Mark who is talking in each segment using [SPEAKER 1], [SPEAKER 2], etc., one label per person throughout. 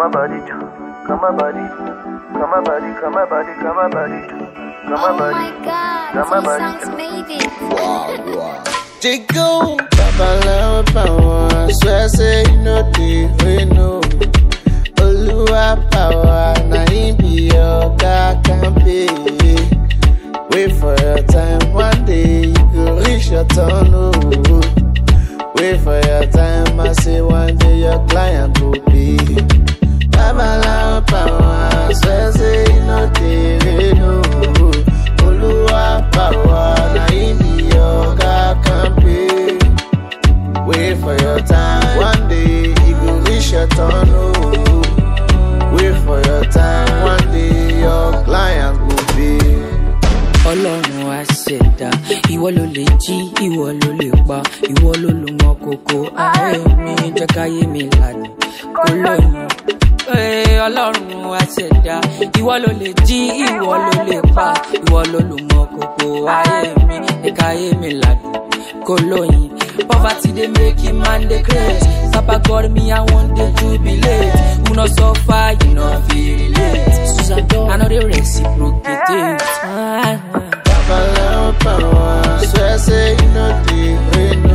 [SPEAKER 1] Come on, body, come on, body, come on, body, come on, body, come on, body, come
[SPEAKER 2] Oh
[SPEAKER 1] on, body.
[SPEAKER 2] my god,
[SPEAKER 1] Come on,
[SPEAKER 2] these
[SPEAKER 1] body.
[SPEAKER 2] songs made it.
[SPEAKER 3] Jigo, Babalawo power, swear say you know the way no. Oluwa power, na him be your God can pay. Wait for your time, one day you go reach your turn. Oh. Wait for your time, I say one day your client go be. Babalawo power, swear say you know the way no. Oluwa power, na him be your God can pay. Wait for your time, one day you go reach your turn. Oh. Wait for your time, one day your client will be.
[SPEAKER 4] ọlọ́run á ṣẹ̀dá ìwọ ló lè jí ìwọ ló lè pa ìwọ ló lù mọ́ kókó ayé mi jẹ́ káyé mi lànà kó lóyún. Ee, ọlọ́run á ṣẹ̀dá ìwọ ló lè jí ìwọ ló lè pa ìwọ ló lù mọ́ kókó ayé mi jẹ́ káyé mi lànà kó lóyún. Poverty dey make a man dey craze. Papa God me I wan dey jubilate. Who no suffer, you no fit relate. Susan Don, I no dey reciprocate. Ah.
[SPEAKER 3] Babalawo power, swear say you know the way no.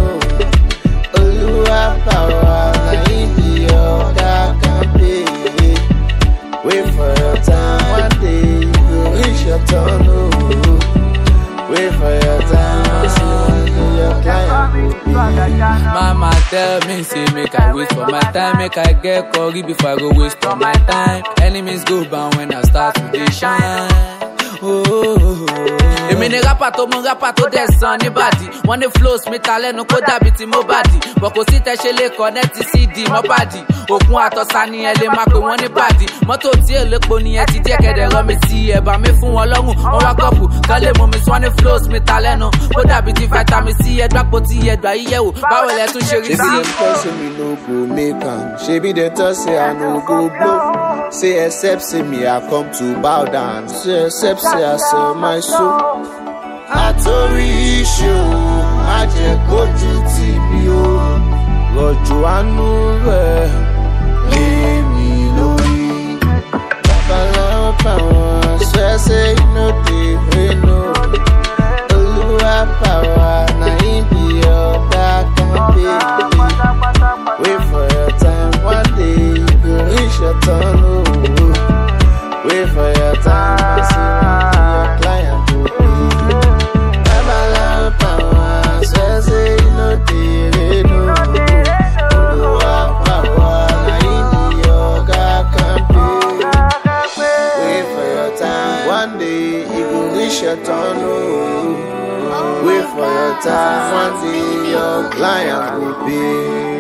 [SPEAKER 3] Oluwa power, na him be your God can pay. Wait for your time, one day you go reach your turn. Oh. Wait for your time, I say one day your client will be.
[SPEAKER 4] Mama tell me, say make I wait for my time, make I get curry before I go waste all my time. Enemies go bound when I start to dey shine. Oh, oh, oh, oh. èmi ni rapper tó mú rapper tó dẹ̀ san níbàdí wọ́n ní flows mi ta lẹ́nu kó dàbí ti mobadi bọ̀ kò sí tẹ́ṣe lè kọ́nẹ́tì cd mọ́bàdì òkun àtọ́sá ni ẹ lè máa pè wọ́n ní bàdí mọ́tò tí èlépo ni ẹ ti díẹ̀ kẹ̀dẹ̀ rọ mi sí ẹ̀bà mi fún wọn lọ́rùn wọ́n wá kọ́pù kán lè mú mi sọ ní flows mi ta lẹ́nu kó dàbí ti vitamin c ẹgbàpọ̀ tí ẹgbà yíyẹ̀wò báwo lẹ tún ṣe rí
[SPEAKER 3] Shebi
[SPEAKER 4] sí i.
[SPEAKER 3] dem talk say me no go make am. Shebi dem talk say I no go blow. Say except say me I come to bow down. Say except say I sell my soul. Àtòrí iṣu má jẹ́ kójú tì mí o. Rọ̀jò àánú rẹ̀ lé mi lórí. Babaláwo power swear say you no dey wey no. Olúwa power na him be your back and pay. Wait for your time, one day you go reach your turn. Oh. Wait for your time, I see when your client will be. Babalawo power, swear say you no dey dey no. Olúwa power, na him be your God can pay. Wait for your time, one day you go reach your turn. Oh. Wait for your time, one day your client will be.